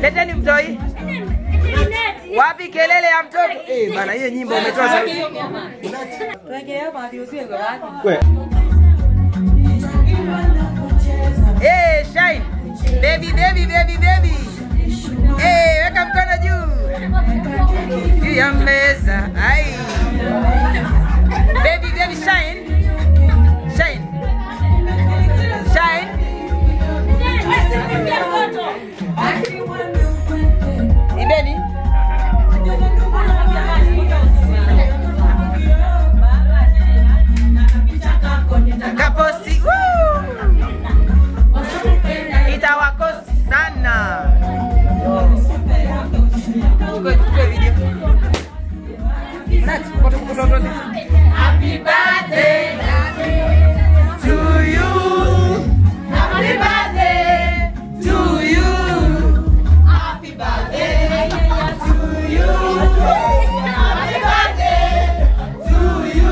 Leteni mtoi. Wapi kelele ya mtoto? Eh, bana hiyo nyimbo umetoa sauti. Eh, shine. Baby, baby, baby, baby. Eh, weka mkono juu. Juu ya meza. Ai. Baby, baby, shine. Shine. Shine. Ibeni. Kaposti. Woo! Itawakosti sana. Chukue chukue video. Nat, foto foto foto. Happy birthday to you. Happy birthday to you. Happy birthday to you. Happy birthday to you.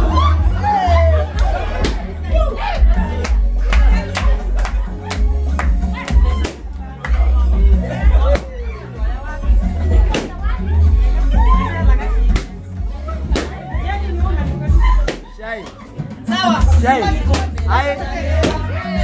Shai. Hai.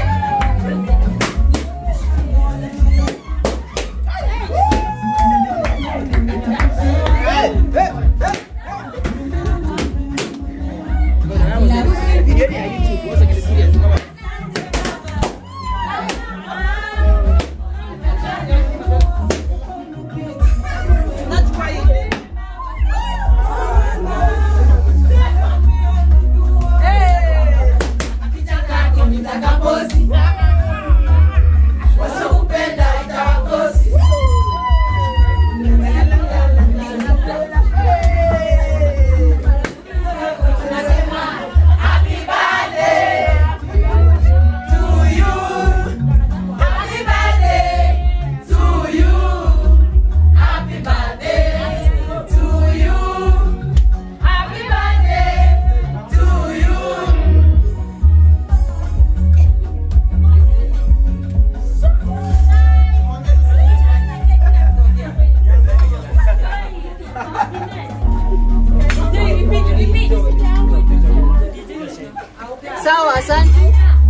Sawa, asante.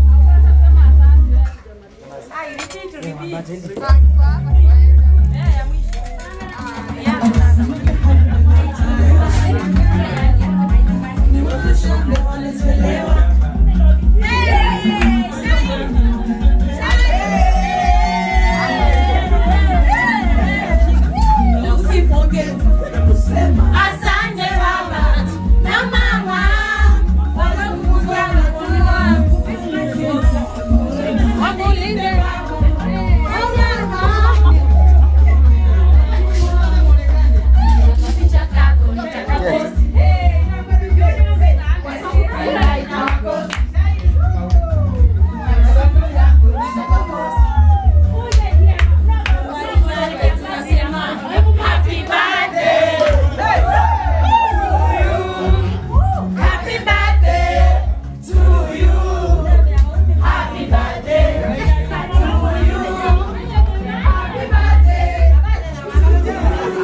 Asante baba na mama walokuza wakulinde Happy birthday Happy birthday to you. Happy birthday to you. Happy birthday.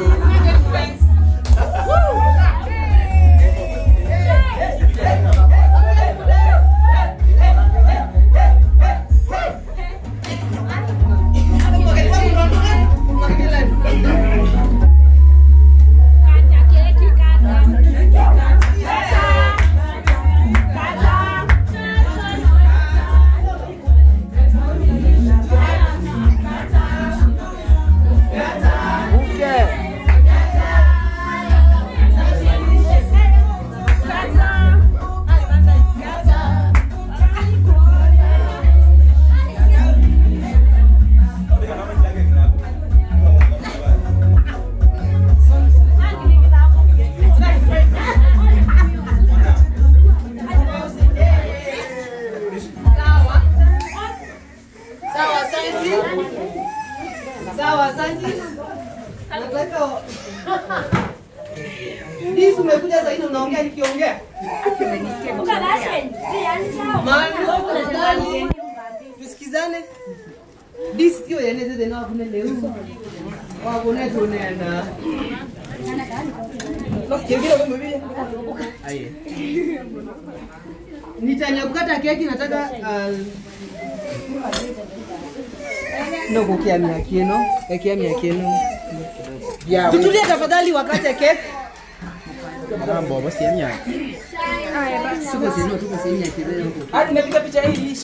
Sawa, asante. Sawa, asante. Nataka Disi umekuja sasa hivi unaongea nikiongea. Maana tusikizane. Disi hiyo yaneze tena kuna leo. Wakune tunenda. Nitanya kukata keki nataka uh, no kukiamia kieno ekiamia kieno tutulie tafadhali wakate keki Mambo basi ya tuko sehemu tuko sehemu ya kileo Hadi nimepiga picha hii